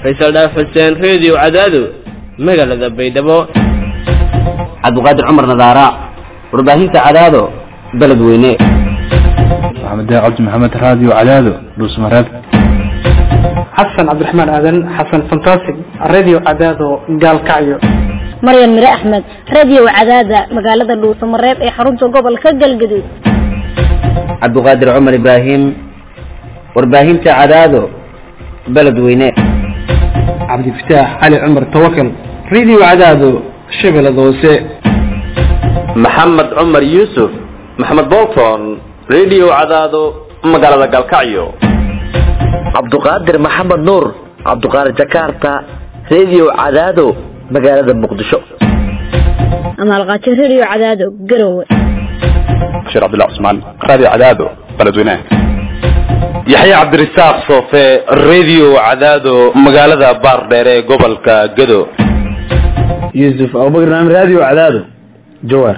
faysal dhaaf xuseen reediyo cadaado magaalada baydhabo cabdiqaadir cumar nadaara warbaahinta cadaado beledweyne maxamed cabdi maxamed raadiyo cadaado dhuusmareeb xasan cabdiraxmaan aadan xasan fantastic radio cadaado gaalkacyo maryan mire axmed radio cadaada magaalada dhuusamareeb ee xarunta gobolka galgaduud cabdiqaadir cumar ibraahim warbaahinta cadaado beledweyne cabdifataax cali cumar tawakal radio cadaado shabeellada hoose maxamed cumar yuusuf maxamed bolton radio cadaado magaalada galkacyo cabduqaadir maxamed nuur cabduqaadir jakarta radio cadaado magaalada muqdisho amaalqaajo radio cadaado garowe bashiir cabdillah cusmaan raadiyo cadaado beledweynaha yaxya cabdirasaaq soofe radio cadaado magaalada baardheere ee gobolka gado yuusuf abubakar naam radio cadaado jawaar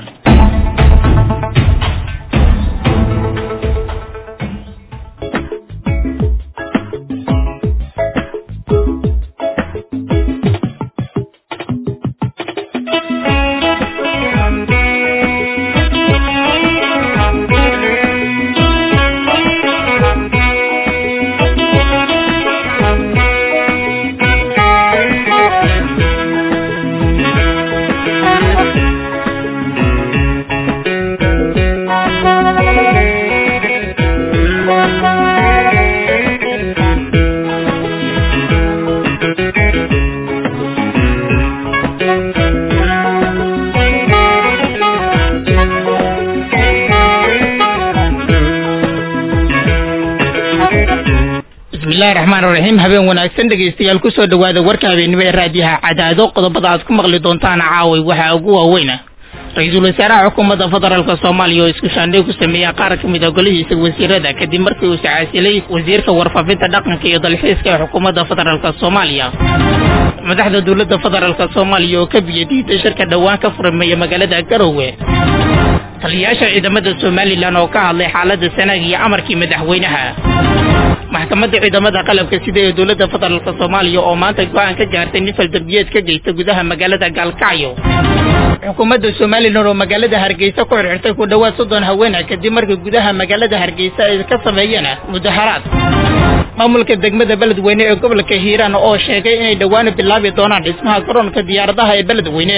bismillahi raxmaan raxiim habeen wanaagsan dhegaystayaal kusoo dhawaada warka habeenimo ee raadiyaha cadaado qodobada aad ku maqli doontaan caaway waxaa ugu waaweyna ra-iisul wasaaraha xukuumadda federaalk soomaaliya oo isku shaandhay ku sameeya qaar ka mid a golihiisa wasiirada kadib markii uu sacaasilay wasiirka warfaafinta dhaqanka iyo dalxiiska ee xukuumadda federaalk soomaaliya madaxda dowladda federaalk soomaaliya oo ka biyadiiday shirka dhowaan ka furmeeya magaalada garowe taliyayaasha ciidamada somalilan oo ka hadlay xaalada sanaag iyo amarkii madaxweynaha maxkamadda ciidamada qalabka sida ee dowladda federaalk soomaaliya oo maanta go-aan ka gaartay nin faldambiyeed ka geysta gudaha magaalada gaalkacyo xukuumadda somalilan oo magaalada hargeysa ku xirxirtay ku dhowaad soddon haweena kadib markii gudaha magaalada hargeysa ay ka sameeyeen mudaharaad maamulka degmada beledweyne ee gobolka hiiraan oo sheegay inay dhowaan bilaabi doonaan dhismaha garoonka diyaaradaha ee beledweyne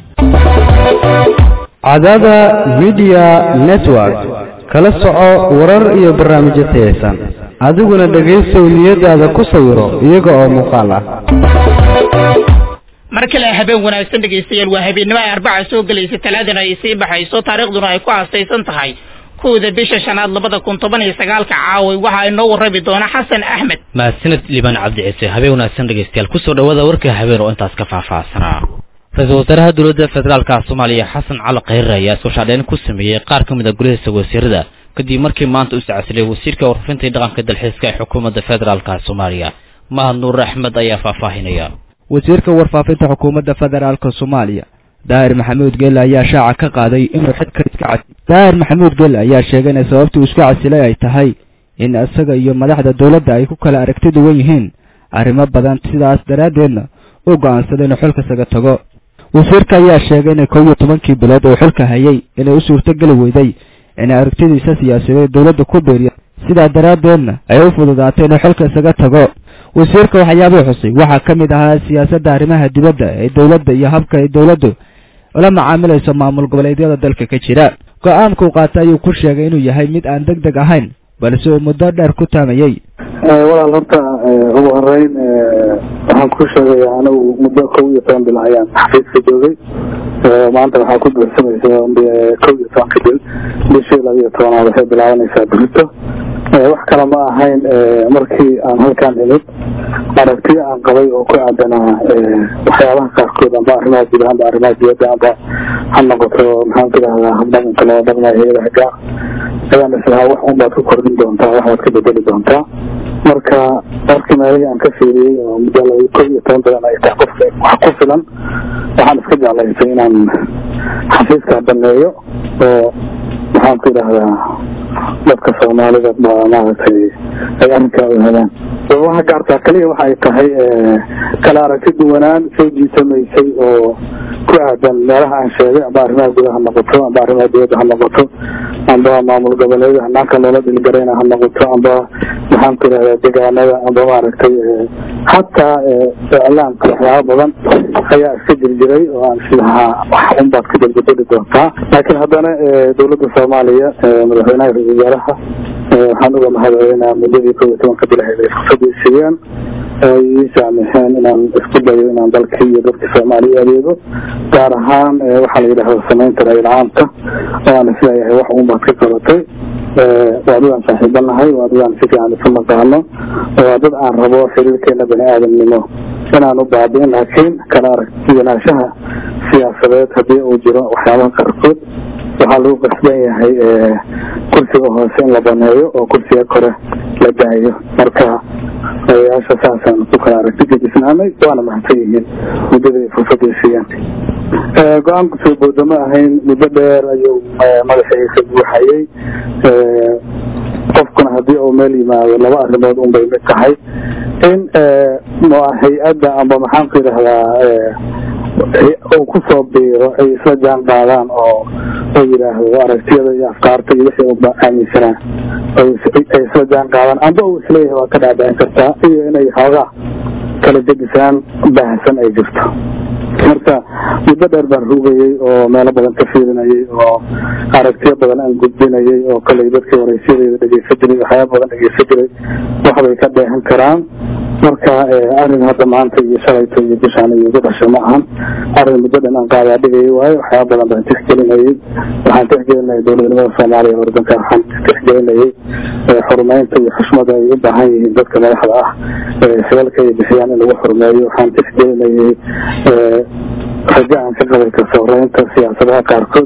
cadaada media network kala soco warar iyo barnaamijyo tayaysan adiguna dhegaysow niyadaada ku sawiro iyaga oo muuqaal ah mar kale habeen wanaagsan dhegaystayaal waa habeennimo ay arbaca soo gelaysa talaadana ay sii baxayso taariikhduna ay ku aastaysan tahay kowda bisha shanaad labada kun toban iyo sagaalka caaway waxa inoo warrami doona xasan axmed mahadsaned liibaan cabdi ciise habeen wanaagsan dhegaystayaal kusoo dhawaada warka habeen oo intaas ka faahfaahsanaa ra-iisul wasaaraha dowladda federaalka soomaaliya xasan cali khayre ayaa isku shaadheyn ku sameeyey qaar ka mid a golihiisa wasiirada kadib markii maanta u sacaasilay wasiirka warfafinta iyo dhaqanka dalxiiska ee xukuumadda federaalka soomaaliya mahad nuur axmed ayaa faahfaahinaya wasiirka warfaafinta xukuumadda federaalka soomaaliya daahir maxamuud gelle ayaa shaaca ka qaaday inuu xidka iska cas daahir maxamuud gelle ayaa sheegay in sababta uu isku casilay ay tahay in isaga iyo madaxda dowladda ay ku kala aragti duwan yihiin arrimo badan sidaas daraaddeedna uu go'aansaday inuu xilka isaga tago wasiirka ayaa sheegay inay kow iyo tobankii bilood uu xilka hayay inay u suurtogeli weyday inay aragtidiisa siyaasadeed dowladda ku beeriya sidaa daraaddeedna ay u fududaatay inuu xilka isaga tago wasiirka waxyaabuu xusay waxaa ka mid ahaa siyaasadda arrimaha dibadda ee dowladda iyo habka ay dowladdu ula macaamilayso maamul goboleedyada dalka ka jira go-aanka uu qaatay ayuu ku sheegay inuu yahay mid aan deg deg ahayn balse uu muddo dheer ku taamayey walaal horta ugu horeyn waxaan ku sheegaya anigu muddo kow iyo toban bil ayaan xafiiska joogay maanta waxaa ku buuxsamaysa kow iyo tobanka bil bishii laba iyo tobanaad waxay bilaabanaysaa burito wax kale ma ahayn markii aan halkaan imid aragtiyo aan qabay oo ku aadanaa waxyaabaha qaarkood amba arrimaha guud amba arrimaha dibadda amba ha noqoto maxaan ku idhahdaa habdhaqanka loo dhaqmayo hayadaha gaar ayaan islahaa wax un baad ku kordhin doontaa wax baad ka bedeli doontaa marka markii meelihii aan ka fiiriyey oo muddo laba kow iyo toban bilan ay tahay qof wax ku filan waxaan iska jeclaysay inaan xafiiska baneeyo oo maxaan ku idhahdaa dadka soomaalida ba maaragtay ay arrinkaa ogaadaan waxa gaartaa kaliya waxa ay tahay kala aragti duwanaan soo jiitamaysay oo ku aadan meelaha aan sheegay amba arrimaha gudaha ha noqoto amba arrimaha dibadda ha noqoto amba maamul goboleeda hanaanka loola dhilgarayna ha noqoto amba maxaan ku irahdaa deegaanada amba maaragtay hataa iclaamka waxyaaba badan ayaa iska jirjiray oo aan islahaa wax unbaad ka darbadeli doontaa laakiin haddana dowladda soomaaliya madaxweynaha ra-isul wasaaraha waxaan uga mahadcelinaa muddadii kow iyo tobanka bilaheed ay fursadii siiyeen ay ii saamixeen inaan isku dayo inaan dalkii iyo dadkii soomaaliya adeego gaar ahaan waxaa la yidhahda samaynta ra-il caamka oo aan isleeyahay wax unbaad ka qabatay waa dad aan saaxiibanahay waa dad aan si fiican isu naqaano waa dad aan rabo xiriirkeena bani aadamnimo inaan u baabi'in laakiin kala aragtiyanaanshaha siyaasadeed haddii uu jiro waxyaabaha qaarkood waxaa lagu qasban yahay kursiga hoose in la baneeyo oo kursiga kore la daayo marka odayaasha saasaan ku kala aragti gedisnaanay waana mahadsan yihiin muddadii fursadii siiyeen go-aanku soo booda ma ahayn muddo dheer ayuu madaxiisa buuxayey qofkuna haddii uu meel yimaado laba arrimood un bay mid tahay in hay-adda amba maxaan ku yidhahdaa uu kusoo biiro ay isla jaan qaadaan oo oo yidhaahdo aragtiyada iyo afkaarta iyo wixii uba aaminsanaa ay isla jaan qaadaan amba uu isleeyahay waa ka dhaadhicin kartaa iyo inay xoogaa kala gedisaan baahsan ay jirto marka muddo dheer baan rugayey oo meelo badan ka fiirinayay oo aragtiyo badan aan gudbinayay oo kaley dadkii waraysyadeyda dhegeysan jiray waxyaaba badan dhegeysan jiray waxbay ka dheehan karaan marka arrin hadda maanta iyo shalayto iyo bishaan iyo ugu dhashay ma ahan arrin muddo dhan aan qaadaa dhigayay waayo waxyaaba badan baan tixgelinayay waxaan tixgelinayay dowladnimada soomaaliya ordanka waxaan tixgelinayay xurumeynta iyo xushmada ay u baahan yihiin dadka madaxda ah xilalka ay bixiyaan in lagu xurumeeyo waxaan tixgelinayay rajo aan ka qabay kasooreynta siyaasadaha qaarkood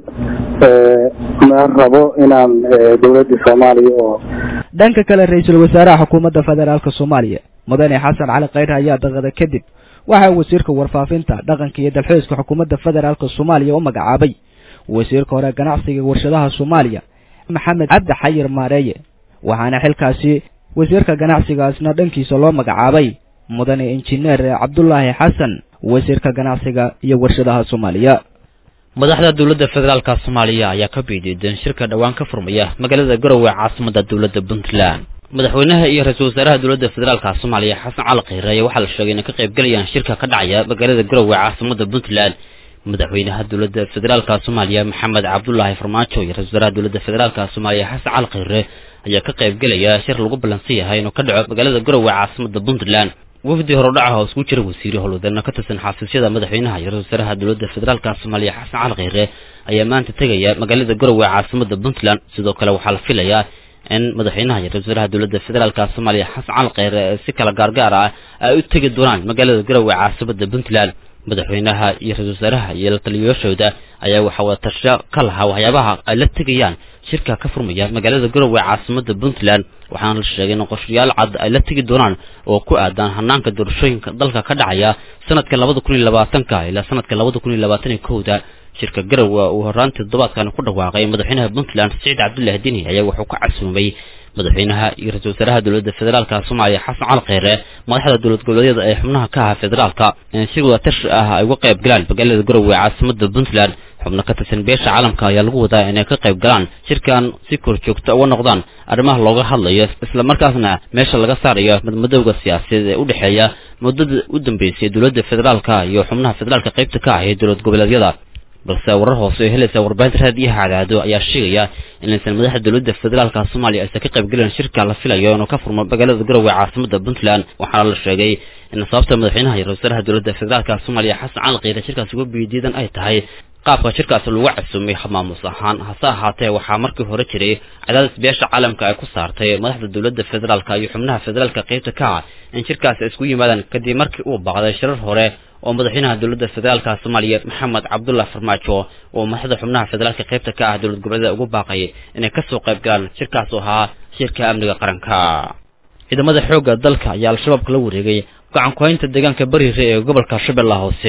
ma rabo inaan dowladii soomaaliya oo dhanka kale ra-iisul wasaaraha xukuumadda federaalk soomaaliya mudane xasan cali khayre ayaa daqada kadib waxaa wasiirka warfaafinta dhaqanka iyo dalxiiska xukuumadda federaalk soomaaliya u magacaabay wasiirka hore ganacsiga warshadaha soomaaliya maxamed cabdi xayir maareeye waxaana xilkaasi wasiirka ganacsigaasna dhankiisa loo magacaabay mudane injineer cabdulaahi xasan wasiirka ganacsiga iyo warshadaha soomaaliya madaxda dowladda federaalka soomaaliya ayaa ka biidiidan shirka dhowaan ka furmaya magaalada garowe caasimada dowladda puntland madaxweynaha iyo ra-iisul wasaaraha dowladda federaalka soomaaliya xasan cali khayre ayaa waxaa la sheegay inay ka qaybgalayaan shirka ka dhacaya magaalada garowe caasimada puntland madaxweynaha dowladda federaalka soomaaliya maxamed cabdulaahi farmaajo iyo ra-isul wasaaraha dowladda federaalka soomaaliya xasan cali khayre ayaa ka qaybgelaya shir lagu ballansan yahay inuu ka dhaco magaalada garowe caasimada puntland wafdi horudhaca oo isku jira wasiire howlwadana ka tirsan xafiisyada madaxweynaha iyo ra-isul wasaaraha dowladda federaalka soomaaliya xasan cali khayre ayaa maanta tegaya magaalada garowe caasimada puntland sidoo kale waxaa la filayaa in madaxweynaha iyo ra-isul wasaaraha dowladda federaalka soomaaliya xasan cali khayre si kala gaargaar ah ay u tegi doonaan magaalada garowe caasimada puntland madaxweynaha iyo ra-isul wasaaraha iyo la taliyayaashooda ayaa waxaa wada tasho ka lahaa waxyaabaha ay la tegayaan shirka ka furmaya magaalada garowe caasimada puntland waxaana la sheegay in qorshayaal cad ay la tegi doonaan oo ku aadaan hanaanka doorashooyinka dalka ka dhacaya sanadka labada kun iyo labaatanka ilaa sanadka labada kun iyo labaatan iyo kowda shirka garowe uu horaantii toddobaadkan ku dhawaaqay madaxweynaha puntland siciid cabdullaahi dini ayaa wuxuu ka casuumay madaxweynaha iyo ra-isul wasaaraha dowladda federaalka soomaaliya xasan cali khayre madaxda dowlad goboleedyada ee xubnaha ka aha federaalka in si wada tashi ah ay uga qayb galaan magaalada garowe caasimada puntland xubno ka tirsan beesha caalamka ayaa lagu wadaa inay ka qayb galaan shirkan si kor joogta uga noqdaan arrimaha looga hadlayo islamarkaasna meesha laga saarayo madmadowga siyaasadeed ee u dhexeeya muddada u dambeysay dowladda federaalka iyo xubnaha federaalka qaybta ka ah ee dowlad goboleedyada balse warar hoose oo helaysa warbaahinta raadiyaha cadaado ayaa sheegaya inaysan madaxda dowladda federaalka soomaaliya aysan ka qayb gelin shirka la filayo inuu ka furmo magaalada garowe caasimada puntland waxaana la sheegay in sababta madaxweynaha iyo ra-isul wasaaraha dowladda federaalka soomaaliya xasan cali khayre shirkaasi uga biidiidan ay tahay qaabka shirkaasi lagu casuumay maamus ahaan hase ahaatee waxaa markii hore jiray cadaadis beesha caalamka ay ku saartay madaxda dowladda federaalka iyo xubnaha federaalka qaybta ka ah in shirkaasi ay isku yimaadaan kadib markii uu baaqday shirar hore oo madaxweynaha dowladda federaalka soomaaliya maxamed cabdullahi farmaajo oo madaxda xubnaha federaalka qaybta ka ah dowlad goboleeda ugu baaqay inay kasoo qayb galaan shirkaas oo ahaa shirka amniga qaranka ciidamada xoogga dalka ayaa al-shabaab kala wareegay gacan ku-haynta deegaanka bariire ee gobolka shabeellaha hoose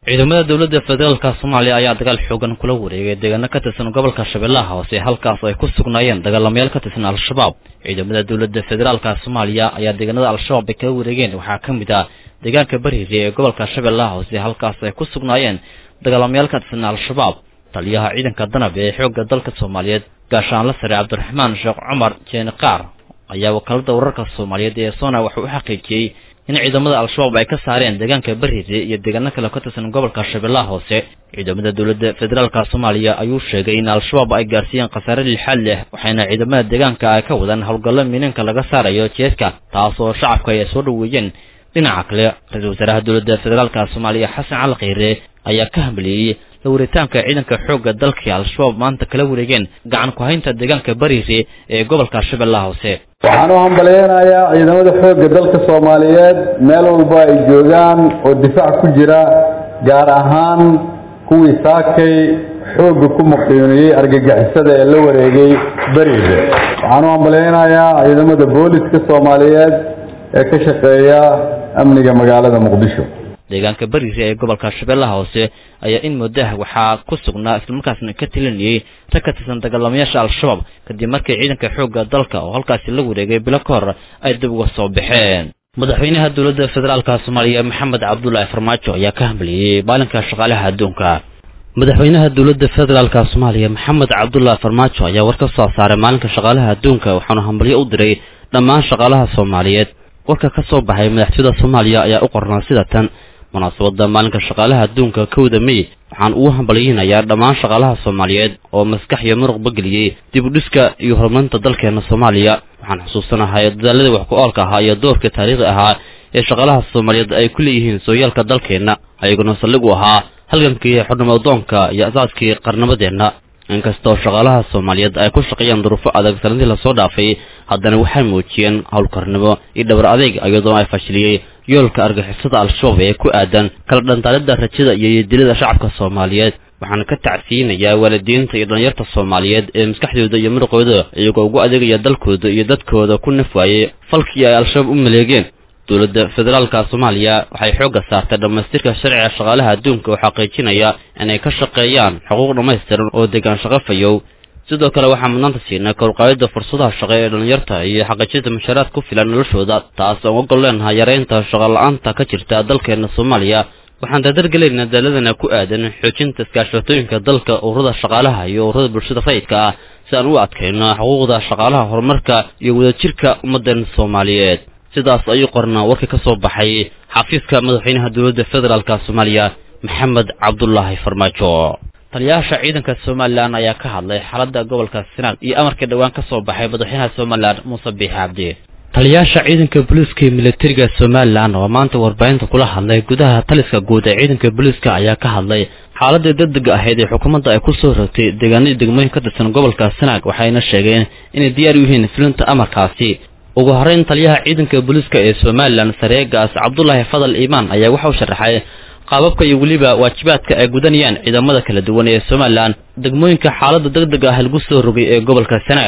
ciidamada dowladda federaalka soomaaliya ayaa dagaal xoogan kula wareegay deegaano ka tirsan gobolka shabeellaha hoose halkaas ay ku sugnaayeen dagaalamayaal ka tirsan al-shabaab ciidamada dowladda federaalka soomaaliya ayaa deegaanada al-shabaab ay kala wareegeen waxaa ka mid ah deegaanka bariire ee gobolka shabeellaha hoose halkaas ay ku sugnaayeen dagaalamayaal ka tirsan al-shabaab taliyaha ciidanka danab ee xoogga dalka soomaaliyeed gaashaanla sare cabdiraxmaan sheekh cumar jeeni qaar ayaa wakaalada wararka soomaaliyeed ee sona wuxuu u xaqiijiyey in ciidamada al-shabaab ay ka saareen deegaanka bariire iyo deegaano kale ka tirsan gobolka shabeellaha hoose ciidamada dowladda federaalka soomaaliya ayuu sheegay in al-shabaab ay gaarsiiyeen khasaare lixaad leh waxayna ciidamada deegaanka ay ka wadaan howlgallo miinanka laga saarayo jeeska taas oo shacabka ay soo dhoweeyeen dhinaca kale ra-iisul wasaaraha dowladda federaalka soomaaliya xasan cali kheyre ayaa ka hambaliyey la waritaanka ciidanka xoogga dalka al-shabaab maanta kala wareegeen gacan ku-haynta deegaanka bariire ee gobolka shabeellaha hoose waxaan u hambalyeynayaa ciidamada xoogga dalka soomaaliyeed meel walba ay joogaan oo difaac ku jira gaar ahaan kuwii saakay xoogga ku muqiiniyey argagixisada ee la wareegay berize waxaan u hambalyeynayaa ciidamada booliska soomaaliyeed ee ka shaqeeya amniga magaalada muqdisho deegaanka bariire ee gobolka shabeellaha hoose ayaa in muddaha waxaa ku sugnaa islamarkaasna ka tilinayay rag ka tirsan dagaalamayaasha al-shabaab kadib markii ciidanka xoogga dalka oo halkaasi la wareegay bilo ka hor ay dib uga soo baxeen madaxweynaha dowladda federaalka soomaaliya maxamed cabdulaahi farmaajo ayaa ka hambaliyey maalinka shaqaalaha adduunka madaxweynaha dowladda federaalka soomaaliya maxamed cabdulaahi farmaajo ayaa war ka soo saaray maalinka shaqaalaha adduunka waxaana hambalyo u diray dhammaan shaqaalaha soomaaliyeed warka ka soo baxay madaxtooyada soomaaliya ayaa u qornaa sida tan munaasabadda maalinka shaqaalaha adduunka kowda mey waxaan ugu hambalyeynayaa dhammaan shaqaalaha soomaaliyeed oo maskax iyo muruqba geliyey dib u dhiska iyo horumarinta dalkeena soomaaliya waxaan xusuusanahay dadaaladii wax ku oolka ahaa iyo doorka taariikhi ahaa ee shaqaalaha soomaaliyeed ay ku leeyihiin sooyaalka dalkeenna ayaguna saldhig u ahaa halgankii xudnimadoonka iyo asaaskii qarnimadeenna inkastoo shaqaalaha soomaaliyeed ay ku shaqeeyaan duruufo adag sanadii lasoo dhaafay haddana waxay muujiyeen howlkarnimo iyo dhabar adeeg iyadoo ay fashiliyey yoolka argixisada al-shabaab ee ku aadan kala dhantaalida rajada iyo yodilada shacabka soomaaliyeed waxaana ka tacsiinayaa waalidiinta iyo dhalinyarta soomaaliyeed ee maskaxdooda iyo muruqooda iyagoo ugu adeegaya dalkooda iyo dadkooda ku nafwaayey falkii ay al-shabaab u maleegeen dowladda federaalka soomaaliya waxay xoogga saartay dhammaystirka sharciga shaqaalaha adduunka oo xaqiijinaya inay ka shaqeeyaan xuquuq dhammaystiran oo degaan shaqo fayow sidoo kale waxaa mudnaanta siinay korqaadida fursadaha shaqo ee dhalinyarta iyo xaqiijinta mushaaraad ku filan noloshooda taas aan ogol leenahay yareynta shaqola'aanta ka jirta dalkeena soomaaliya waxaan dardargelaynaa daaladana ku aadan xoojinta iskaashatooyinka dalka ururada shaqaalaha iyo ururada bulshada rayidka ah si aan u adkayno xuquuqda shaqaalaha horumarka iyo wadajirka ummadeena soomaaliyeed sidaas ayuu qornaa warka ka soo baxay xafiiska madaxweynaha dowladda federaalka soomaaliya maxamed cabdulaahi farmaajo taliyayaasha ciidanka somalilan ayaa ka hadlay xaaladda gobolka sanaag iyo amarkii dhowaan ka soo baxay madaxweynaha somalilan muuse biixi cabdi taliyayaasha ciidanka booliiska iyo militariga somalilan oo maanta warbaahinta kula hadlay gudaha taliska guud ee ciidanka booliiska ayaa ka hadlay xaaladii degdega ahayd ee xukuumadda ay ku soo rogtay deegaanadii degmooyin ka tirsan gobolka sanaag waxayna sheegeen inay diyaar u yihiin fulinta amarkaasi ugu horreyn taliyaha ciidanka booliiska ee somalilan sareegaas cabdulaahi fadal iimaan ayaa waxa uu sharaxay qaababka iyo weliba waajibaadka ay gudanayaan ciidamada kala duwan ee somalilan degmooyinka xaaladda degdega ah lagu soo rogay ee gobolka sanaag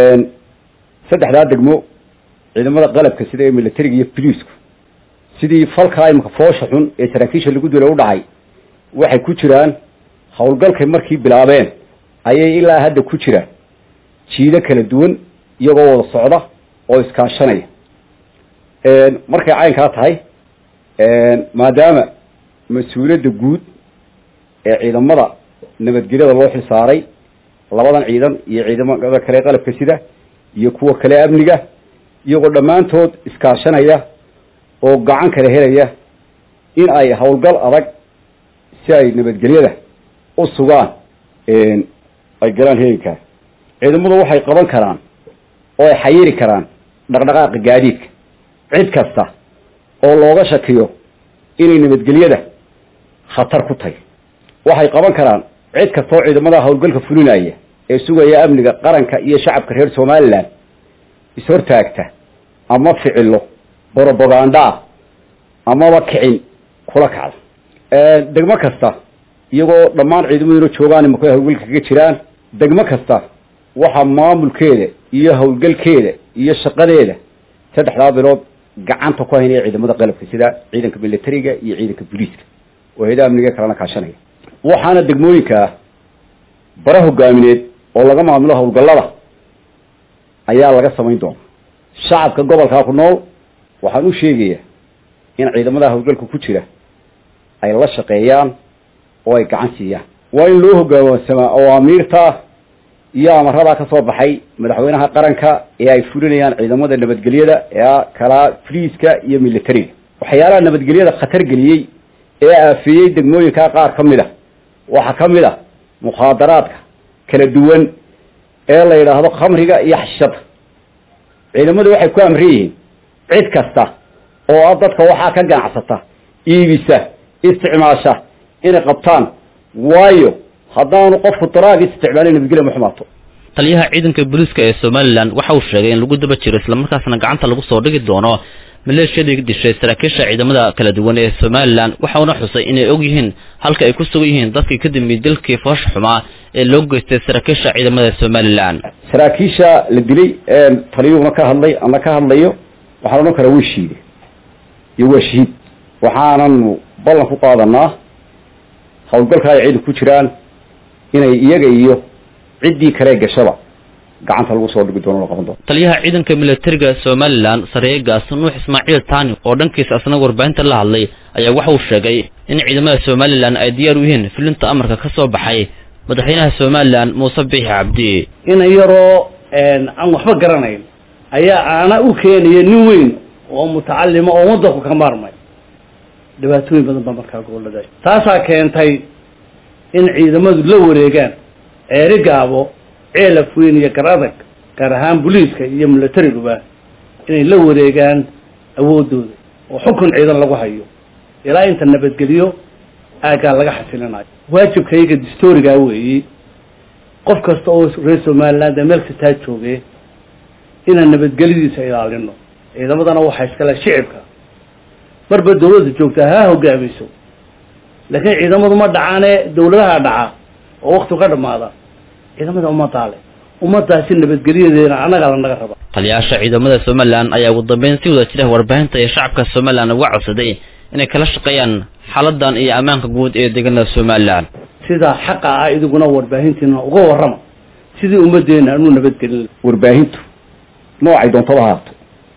saddexdaa degmo ciidamada qalabka sida ee militariga iyo boliisku sidii falkaa imika foosha xun ee saraakiisha lagu dila u dhacay waxay ku jiraan howlgalkay markii bilaabeen ayay ilaa hadda ku jiraan jiido kala duwan iyagoo wada socda oo iskaashanaya markay caynkaa tahay maadaama mas-uuliyadda guud ee ciidamada nabadgelyada loo xil saaray labadan ciidan iyo ciidamada kale qalabka sida iyo kuwa kale amniga iyagoo dhammaantood iskaashanaya oo gacan kala helaya in ay howlgal adag si ay nabadgelyada u sugaan ay galaan heegankaa ciidamadu waxay qaban karaan oo ay xayiri karaan dhaqdhaqaaqa gaadiidka cid kasta oo looga shakiyo inay nabadgelyada khatar ku tahay waxay qaban karaan cid kasta oo ciidamada howlgalka fulinaya ee sugaya amniga qaranka iyo shacabka reer somalilan ishortaagta ama ficilo brobaganda ah amaba kicin kula kacda degmo kasta iyagoo dhammaan ciidamaduna joogaan imaka howlgalka kaga jiraan degmo kasta waxaa maamulkeeda iyo howlgalkeeda iyo shaqadeeda saddexdaa bilood gacanta ku haynaya ciidamada qalabka sida ciidanka militariga iyo ciidanka booliiska oo hayadaha amniga kalena kaashanaya waxaana degmooyinkaa bara hogaamineed oo laga maamulo howlgallada ayaa laga samayn doona shacabka gobolkaa ku nool waxaan u sheegayaa in ciidamada howlgalka ku jira ay la shaqeeyaan oo ay gacan siiyaan waa in loo hogaansamaa awaamiirta iyo amaradaa ka soo baxay madaxweynaha qaranka ee ay fulinayaan ciidamada nabadgelyada ee kalaa friiska iyo militariga waxyaalaha nabadgelyada khatar geliyey ee aafeeyey degmooyinkaa qaar ka mid a waxaa ka mid a mukhaadaraadka kala duwan ee la yidhaahdo khamriga iyo xashada ciidamadu waxay ku amran yihiin cid kasta oo ah dadka waxaa ka ganacsata iibisa isticmaasha inay qabtaan waayo haddaanu qofku daraagis isticmaalin nabadgelya ma xumaato taliyaha ciidanka booliiska ee somalilan waxa uu sheegay in lagu daba jiro islamarkaasna gacanta lagu soo dhigi doono maleeshiyadii dishay saraakiisha ciidamada kala duwan ee somalilan waxauna xusay inay og yihiin halka ay ku sugan yihiin dadkii ka dambeeyey dalkii foosha xumaa ee loo geystay saraakiisha ciidamada somalilan saraakiisha la dilay taliyuhuna ka hadlay ama ka hadlayo waxaan odhan karaa waa shiide iyo waa shahiid waxaananu ballan ku qaadanaa howlgalka ay ciidan ku jiraan inay iyaga iyo ciddii kale gashaba gacanta lagu soo dhigi doono la qaban doono taliyaha ciidanka militariga somalilan sareegaas nuux ismaaciil taani oo dhankiisa asna warbaahinta la hadlay ayaa waxa uu sheegay in ciidamada somalilan ay diyaar u yihiin fulinta amarka ka soo baxay madaxweynaha somalilan muuse biixi cabdi in yaroo aan waxba garanayn ayaa aana u keenaya nin weyn oo mutacalima oo wadanku ka maarmay dhibaatooyin badan baa markaa gobolada taasaa keentay in ciidamadu la wareegaan ceeri gaabo ceelaf weyn iyo gar adag gaar ahaan booliiska iyo milatariguba inay la wareegaan awoodooda oo xukun ciidan lagu hayo ilaa inta nabadgeliyo aaggaa laga xasilinayo waajibkayga distorigaa weeye qof kasta oo reer somaliland ee meel kastaa jooge inaan nabadgelyadiisa ilaalino ciidamadana waxaa iskale shicibka marba dawladda joogtaa ha hogaamiso laakiin ciidamadu ma dhacaane dawladaha dhaca oo wakti ka dhamaada ciidamada ummadaa le ummadaasi nabadgelyadeena annagaa lanaga raba taliyayaasha ciidamada somalilan ayaa ugu dambeyn si wada jira warbaahinta iyo shacabka somalilan uga codsaday inay kala shaqeeyaan xaaladan iyo ammaanka guud ee deegaanada somalilan sidaa xaqa ah idiguna warbaahintiina uga warrama sidii ummadeena anuu nabadgelin warbaahintu noocay doontaba haato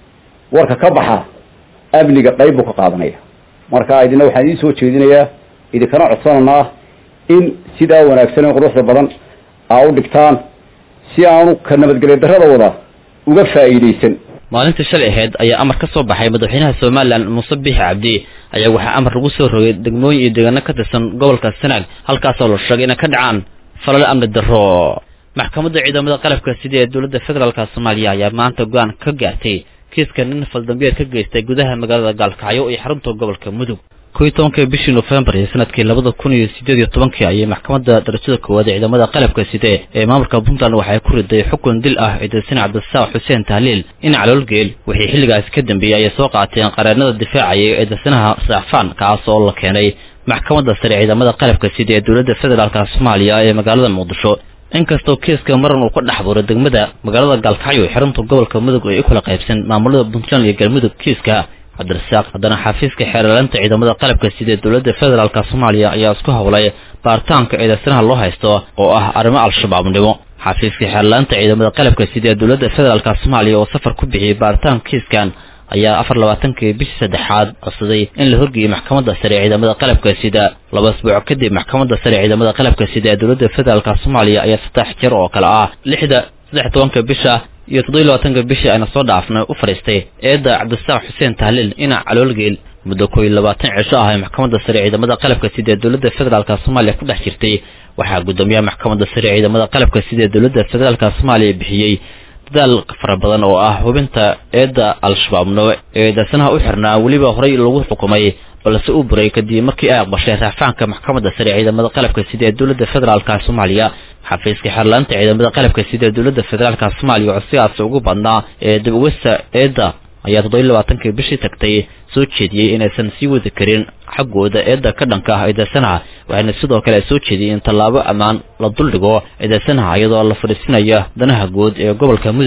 warka ka baxa amniga qayb buu ka qaadanaya marka idina waxaan idiin soo jeedinayaa idinkana codsananaa in sidaa wanaagsan ee quruxda badan aa u dhigtaan si aanu ka nabadgelyo darrada wada uga faa'iidaysan maalintii shalay ahayd ayaa amar ka soo baxay madaxweynaha somalilan muuse biixi cabdi ayaa waxaa amar lagu soo rogay degmooyin iyo deegaano ka tirsan gobolka sanaag halkaasoo la sheegay inay ka dhacaan falal amni darro maxkamadda ciidamada qalabka sida ee dowladda federaalka soomaaliya ayaa maanta go-aan ka gaartay kiiska nin faldambiyeed ka geystay gudaha magaalada gaalkacyo iyo xarunta gobolka mudug kow iyo tobankii bishii nofembar iyo sanadkii labada kun iyo sideed iyo tobankii ayay maxkamadda darajada koowaad ee ciidamada qalabka side ee maamulka puntland waxay ku riday xukun dil ah ciidasin cabdisaaq xuseen tahliil in caloolgeel wixii xilligaasi ka dambeeyey ayay soo qaateen qareenada difaacaya ciidasinaha saafaan kaas oo la keenay maxkamadda sare ciidamada qalabka sida ee dowladda federaalka soomaaliya ee magaalada muqdisho inkastoo kiiska maran uu ka dhex buuray degmada magaalada gaalkacyo ee xarunta gobolka mudug ay u kala qaybsan maamulada puntland iyo galmudug kiiska cabdirasaaq haddana xafiiska xeerlaalinta ciidamada qalabka sida dowladda federaalka soomaaliya ayaa isku howlay baaritaanka ciidasanaha loo haysto oo ah arrimo al-shabaabnimo xafiiska xeerlaalinta ciidamada qalabka sida dowladda federaalka soomaaliya oo safar ku bixiyey baaritaanka kiiskan ayaa afar labaatankii bishii saddexaad codsaday in la horgeeyey maxkamadda sare ee ciidamada qalabka sida laba asbuuc kadib maxkamadda sare ee ciidamada qalabka sida ee dowladda federaalka soomaaliya ayaa saddex jeer oo kale ah lixda saddex tobanka bisha iyo toddobiy labaatanka bishii ayna soo dhaafnay u fadhiistay eedda cabdisaaq xuseen tahliil inac caloolgeel muddo koo iyo labaatan cisho ah ee maxkamadda sare ee ciidamada qalabka sida ee dowladda federaalka soomaaliya ku dhex jirtay waxaa guddoomiyaha maxkamadda sare ee ciidamada qalabka sida ee dowladda federaalka soomaaliya bixiyey dadaal fara badan oo ah hubinta eedda al-shabaabno ee eedaysanaha u xirnaa weliba horey lagu xukumay balse uu buray kadib markii ay aqbashay raafaanka maxkamadda sare ee ciidamada qalabka sida ee dowladda federaalka soomaaliya xafiiska xeerlaanta ciidamada qalabka sida ee dowladda federaalka soomaaliya codsigaasi ugu badnaa ee dib ugasta eedda ayaa toddobiy labaatankii bishii tagtay soo jeediyey inaysan sii wadi karin xaggooda eedda ka dhanka ah eedaysanaha waxayna sidoo kale soo jeediyey in tallaabo ammaan la duldhigo eedaysanaha iyadoo la fadhiisinaya danaha guud ee gobolka mudug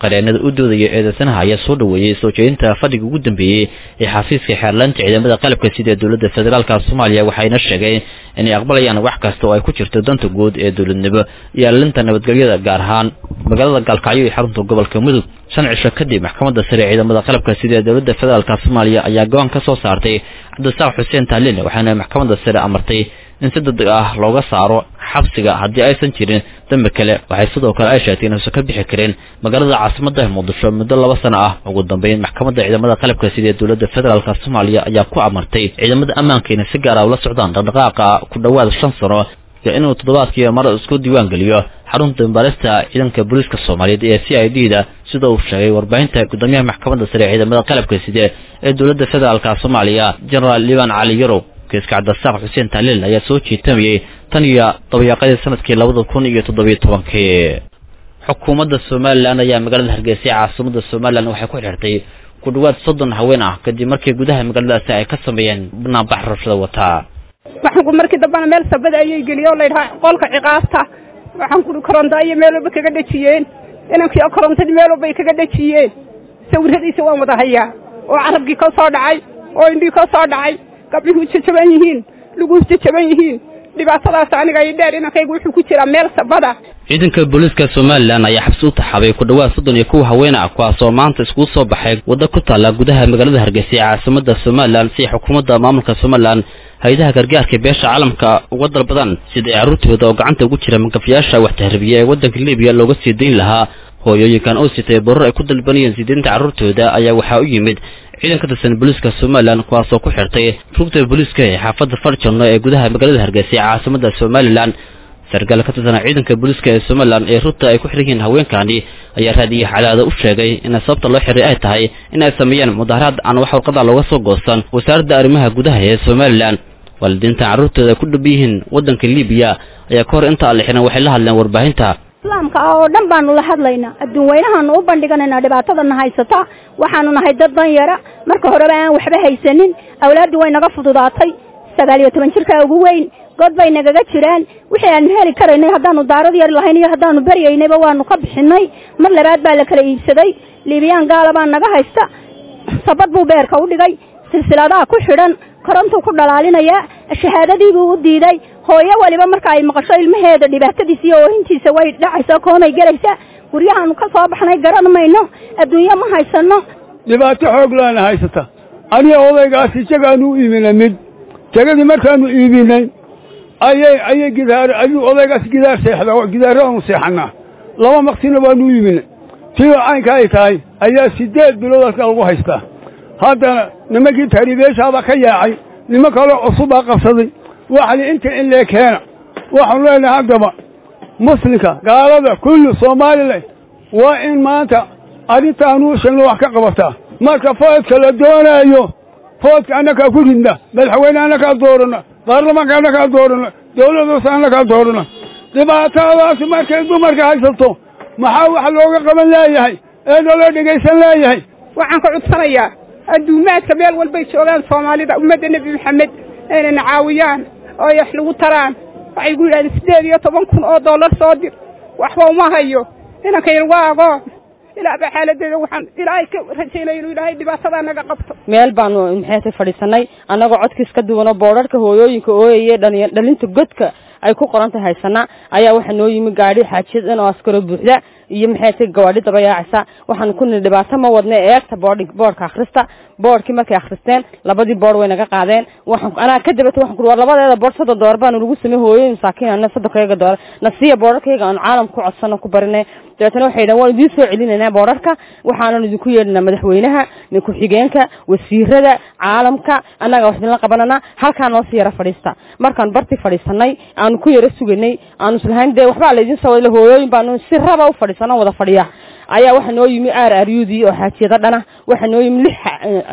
qareenada u doodaya eedeysanaha ayaa soo dhaweeyey soo jeedinta fadhiga ugu dambeeyey ee xafiiska xeerlaanta ciidamada qalabka sida ee dowladda federaalka soomaaliya waxayna sheegeen inay aqbalayaan wax kasta oo ay ku jirto danta guud ee dowladnimo iyo alinta nabadgelyada gaar ahaan magaalada gaalkacyo iyo xarunta gobolka mudug shan cisho kadib maxkamadda sare ee ciidamada qalabka sida ee dowladda federaalka soomaaliya ayaa go-aan ka soo saartay cabdisaaq xuseen taalin waxaana maxkamadda sare amartay in si degdeg ah looga saaro xabsiga haddii aysan jirin dambi kale waxay sidoo kale ay sheegtay inuusan ka bixi karin magaalada caasimadda muqdisho muddo laba sano ah ugu dambeyn maxkamadda ciidamada qalabka sida ee dowladda federaalka soomaaliya ayaa ku amartay ciidamada ammaanka inay si gaara ula socdaan dhaqdhaqaaqa ku dhowaad shan sano iyo inuu toddobaadkii mar isku diiwaan geliyo xarunta dambaarista ciidanka booliiska soomaaliyeed ee c i d da sida uu sheegay warbaahinta gudoomiyaha maxkamadda sare ee ciidamada qalabka side ee dowladda federaalka soomaaliya genaraal liban cali yarow kiiska cabdisaaq xuseen taaliil ayaa soo jiitamayey tan iyo dabayaaqadii sanadkii labada kun iyo toddobiyo tobankii xukuumadda somalilan ayaa magaalada hargeysa ee caasimada somalilan waxay ku xirtay ku dhawaad soddon haween ah kadib markii gudaha magaaladaasi ay ka sameeyeen banaanbax rabshada wataa waxaan ku markii dambana meel sabada ayay geliyeen oo layidhaha qolka ciqaabta waxaan kuri koronto ayay meel walba kaga dhejiyeen inankii korontadii meel walba ay kaga dhejiyeen sawiradiisa waan wada hayaa oo carabkii ka soo dhacay oo indhii ka soo dhacay gabdhihuu jajaban yihiin luguus jajaban yihiin dhibaatadaas aniga ay dheer inankaygu wuxuu ku jiraa meel sabada ciidanka booliiska somalilan ayaa xabsi u taxaabay ku dhawaad soddon iyo kuwa haween ah kuwaasoo maanta iskugu soo baxay waddo ku taalla gudaha magaalada hargeysa ee caasimada somalilan si xukuumadda maamulka somalilan hay-adaha gargaarka beesha caalamka uga dalbadan sida ay carruurtooda oo gacanta ugu jira magafayaasha wax tahribiya ee waddanka libiya looga sii dayn lahaa hooyooyinkan oo sitay borar ay ku dalbanayeen siideynta carruurtooda ayaa waxaa u yimid ciidan ka tirsan booliiska somalilan kuwaasoo ku xirtay rugta booliiska ee xaafadda farjano ee gudaha magaalada hargeysa ee caasimada somalilan sarkaal ka tirsan ciidanka booliiska ee somalilan ee rugta ay ku xiran yihiin haweenkaani ayaa raadiyo xalaada u sheegay in sababta loo xiray ay tahay in ay sameeyaan mudaharaad aan wax warqada looga soo goosan wasaaradda arrimaha gudaha ee somalilan waalidiintan carruurtooda ku dhab yihiin waddanka libiya ayaa ka hor inta aan la xiran waxay la hadleen warbaahinta islaamka ah oo dhan baanu la hadlaynaa adduun weynahaanu u bandhiganaynaa dhibaatadana haysata waxaanu nahay dad dan yara marka horeba aan waxba haysanin awlaaddii way naga fududaatay sagaal iyo toban jirkaa ugu weyn god bay nagaga jiraan wixii aanu heli karaynay haddaanu daarad yar lahayn iyo haddaanu baryaynayba waanu ka bixinay mar labaad baa la kala iibsaday liibiyaan gaala baa naga haysta sabad buu beerka u dhigay silsiladaha ku xidhan korontuu ku dhalaalinayaa shahaadadiibuu u diiday hooyo waliba marka ay maqasho ilmaheeda dhibaatadiisa iyo oohintiisa way dhacaysaa koomay gelaysaa guryahaanu ka soo baxnay garan mayno adduunyo ma haysano dhibaato xoog laana haysata aniga odaygaas isagaanu u iibinay mid jagadii markaanu iibinay ayay ayay gidaar ayuu odaygaas gidaar seexda gidaaradaanu seexanaa laba maqsina waanu u iibinay tiyo caynka ay tahay ayaa siddeed bilood halka lagu haystaa haddana nimankii tahriibeeshaabaa ka yaacay niman kaloo cusubaa qabsaday waxali inta in lee keena waxaanu leenahay haddaba muslimka gaalada kulli somalilan waa in maanta arrintaanu sheegno wax ka qabataa marka foodka la doonaayo foodka annakaa ku ridna madaxweyne annakaa doorana baarlamaanka annakaa doorana dawladdaas annakaa doorana dhibaatadaasi markay dumarka haysato maxaa wax looga qaban leeyahay ee naloo dhegaysan leeyahay waxaan ka cudsanayaa adduumaadka meel walbay joogaan soomaalida ummadda nebi maxamed inayna caawiyaan oo ay wax lagu taraan waxay gu yidhahdeen siddeed iyo toban kun oo dollar soo dir waxba uma hayo inankayna waa agoon ilaaba xaaladeeda waxaan ilaahay ka rajaynaya inuu ilaahay dhibaatada naga qabto meel baanu maxaytay fadhiisanay annagoo codkiis ka duwanoo boodharka hooyooyinka ooyaye dhali dhalinta godka ay ku qoran tahay haysana ayaa waxaa noo yimi gaadhi xaajiyad in oo askaro buuxda iyo maxay tahay gawaadhi daba yaacaysa waxaan ku nidhi dhibaato ma wadna eegta boodh boodhka akhrista boodhkii markay akhristeen labadii boodh way naga qaadeen waxaan anaa ka dabata waxaan ku war labadeeda boodh soddon doolar baanu lagu sameey hooyooyin masaakiin ana soddonkayaga doolar nasiya boodharkayga aanu caalam ku codsano ku barinay dabeetana waxay yidhahan waan idiin soo celinaynaa boodharka waxaanan idinku yeedhinaa madaxweynaha ku-xigeenka wasiirada caalamka annaga wax idinla qabanana halkaa noo sii yara fadhiista markaan bartii fadhiisanay aanu ku yara suganay aanu islahayn dee waxbaa laydin soo wadla hooyooyin baanu si raba u fadhiisano wada fadhiya ayaa waxaa noo yimi aar aryudii oo xaajiyado dhana waxaa noo yimi lix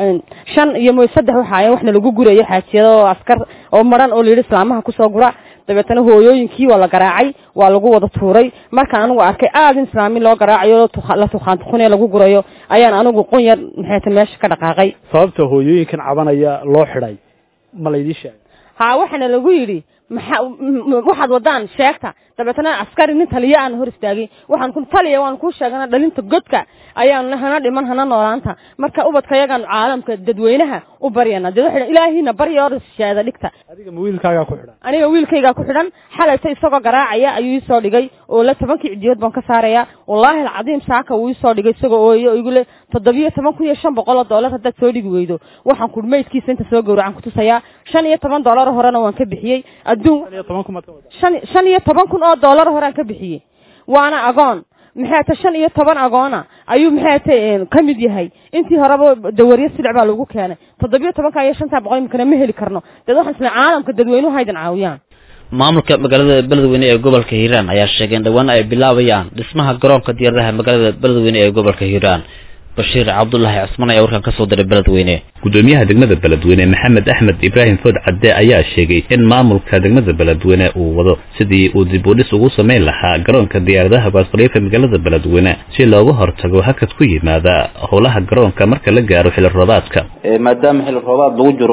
shan iyo mo saddex waxa ayan waxna lagu gurayo xaajiyado oo askar oo maran oo layidhi islaamaha kusoo gura dabeetana hooyooyinkii waa la garaacay waa lagu wada tuuray markaan anigu arkay aad in islaami loo garaacayo la tukaan tukunee lagu gurayo ayaan anigu qunyar maxayta meesha ka dhaqaaqay sababta hooyooyinkan cabanaya loo xidhay ma laydii sheegay haa waxaana lagu yidhi maxa waxaad wadaan sheegta dabeetana askari nin taliya aan hor istaagay waxaan ku taliya waan kuu sheegana dhalinta godka ayaanu hana dhiman hana noolaanta marka ubadka yagaan caalamka dadweynaha u baryana dee waxay ilaahina barya or shaada dhigta adiga ma wiilkaagaa ku xidhan aniga wiilkaygaa ku xidhan xalayta isagoo garaacaya ayuu iisoo dhigay oo la tobankii cidiyood baan ka saaraya wallaahi alcadiim saaka wuu isoo dhigay isagoo ooyo igu le toddobiyo toban kun iyo shan boqol oo doolar haddaad soo dhigi weydo waxaan ku maydkiisa inta soo gowracan ku tusayaa shan iyo toban doolar horena waan ka bixiyey adduun shan shan iyo toban kun oo doolar horaan ka bixiyey waana agoon maxay ta shan iyo toban agoona ayuu maxay ta ka mid yahay intii horeba dawaryo silic baa lagu keenay toddobiyo tobanka iyo shantaa boqol imikana ma heli karno dad waxaan isla caalamka dadweynuhu haydan caawiyaan maamulka magaalada beledweyne ee gobolka hiiraan ayaa sheegay in dhowaan ay bilaabayaan dhismaha garoonka diyaaradaha magaalada beledweyne ee gobolka hiiraan bashiir cabdulaahi cusman ayaa warkan kasoo diray beledweyne gudoomiyaha degmada beledweyne maxamed axmed ibraahim food cadde ayaa sheegay in maamulka degmada beledweyne uu wado sidii uu dib u dhis ugu samayn lahaa garoonka diyaaradaha baasqaliifa magaalada beledweyne si looga hortago hakad ku yimaada howlaha garoonka marka la gaaro xili roobaadka maadaama xili roobaad lagu jiro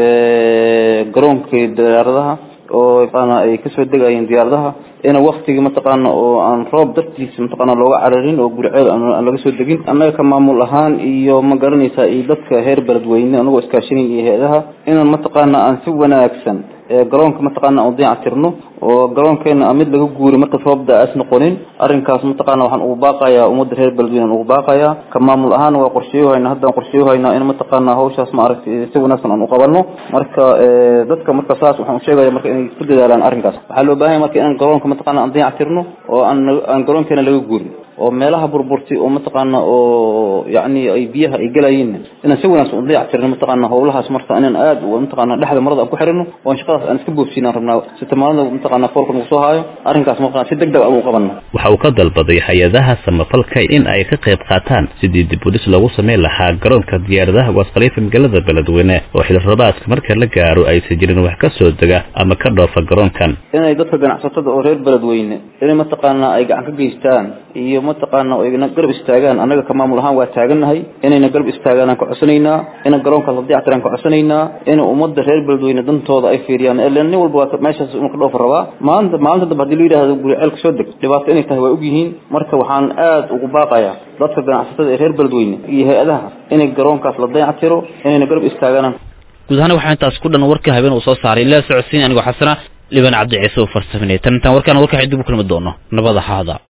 garoonkii diyaaradaha oo yaqaana ay kasoo degayeen diyaaradaha in waktigii mataqaana oo aan roob dartiisa mataqaana looga cararin oo gurceed aan laga soo degin annaga ka maamul ahaan iyo ma garanaysaa iyo dadka heer beledweyne anagoo iskaashinayn iyo hay-adaha inaan mataqaana aan si wanaagsan garoonka mataqaana aan dayactirno oo garoonkeena mid laga guuri marka roob da-aas noqonin arrinkaas mataqaana waxaan ugu baaqayaa ummadda reer beledweyne aan ugu baaqayaa ka maamul ahaan waa qorsheeyohaynaa haddaan qorsheeyohaynaa in mataqaana hawshaas ma aragtay si wanaagsan aan u qabanno marka dadka marka saas waxaan usheegaya marka inay ku dadaalaan arrinkaas waxaa loo baahan marka inaan garoonka mataqaana aan dayactirno oo aan aan garoonkeena laga guurin oo meelaha burburtay oo mataqaana oo yacni ay biyaha ay gelayeen inaan si wanaagsan u dayactirno mataqaana howlahaas marka inaan aad mataqaana dhexda marada aan ku xirino oo aan shaqadaas aan iska boofsiinaan rabnaa si tamaanada mataqaana foolka nagu soo haayo arrinkaas mataqaana si degdeg ah ugu qabanno waxa uu ka dalbaday hay-adaha samafalka in ay ka qayb qaataan sidii dib u dhis loogu samayn lahaa garoonka diyaaradaha waasqaliifa magaalada beledweyne oo xili roobaadka marka la gaaro aysan jirin wax ka soo dega ama ka dhoofa garoonkan inay dadka ganacsatada oo reer beledweyne inay mataqaana ay gacan ka geystaan iyo mataqaana ayna garab istaagaan annaga ka maamul ahaan waa taagannahay inayna garab istaagaan aan ka codsanaynaa ina garoonkaas la dayactiraan ka codsanaynaa in ummadda reer beledweyne dantooda ay fiiriyaan ilan nin walba waa meeshaas inu ka dhoofa rabaa maalinta maalinta dambe hadii la yidhahdo guriceel soo deg dhibaato inay tahay waa ogyihiin marka waxaan aad ugu baaqayaa dadka ganacsatada ee reer beledweyne iyo hay-adaha inay garoonkaas la dayactiro inayna garab istaagaan guud ahaan waxaa intaas ku dhan warka habeen uu soo saaray ilaa socodsiin anigoo xasana liban cabdi ciise oo farsaminay tan intaan warkaan warka dib u kulmi doono nabada haada